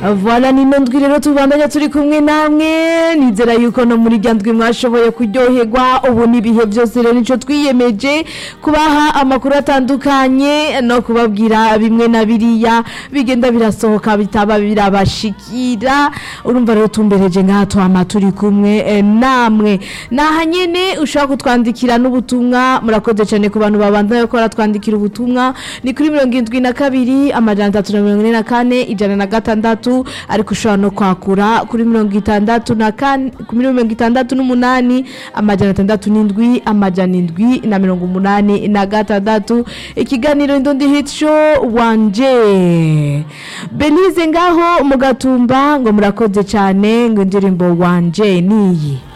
Voilà nino ndwi rero tubandanya turi kumwe namwe nizera yuko no muri rya ndwi mwashoboye kuryoherwa ubu n'ibihe byose rero nico twiyemeje kubaha amakuru atandukanye no kubabwira bimwe na biriya bigenda birasohoka bitaba birabashikira urumva rero tumbereje ngaha twama turi kumwe eh, namwe naha nyene ushobora kutwandikira n'ubutumwa murakoze cyane ku bantu babandanya ko baratwandikira ubutumwa ni kuri mirongo indwi na kabiri amajana atatu na mirongo ine na kane ijana na gatandatu ariko ushobora no kwakura kuri mirongo itandatu na kane kuri mirongo itandatu n'umunani amajana atandatu n'indwi amajana indwi na mirongo umunani na gatandatu ikiganiro indondi hit show wanje belize ngaho mu gatumba ngo murakoze cyane ngo indirimbo wanje niyi